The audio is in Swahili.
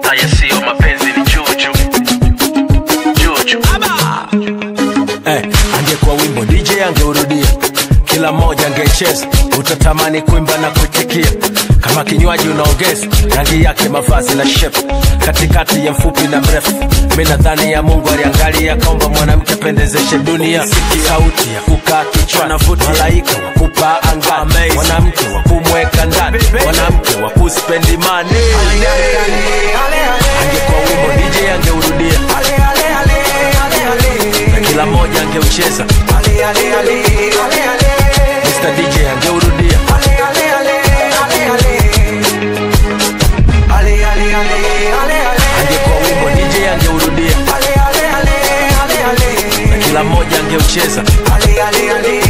haya siyo mapenzi ni juju juju eh, angekuwa wimbo DJ angeurudia kila mmoja angecheza utatamani kuimba na kuitikia kama kinywaji unaongeza rangi yake mavazi na shepu katikati ya mfupi na mrefu mi nadhani ya mungu aliangalia kaomba mwanamke pendezeshe dunia Siki sauti ya kukaa kichwani malaika wa kupaa angani mwanamke wa kumweka ndani mwanamke wa kuspendi mani angekuwa wimbo DJ angeurudia na kila mmoja angeucheza Mr. DJ angeurudia angekuwa wimbo DJ angeurudia na kila mmoja angeucheza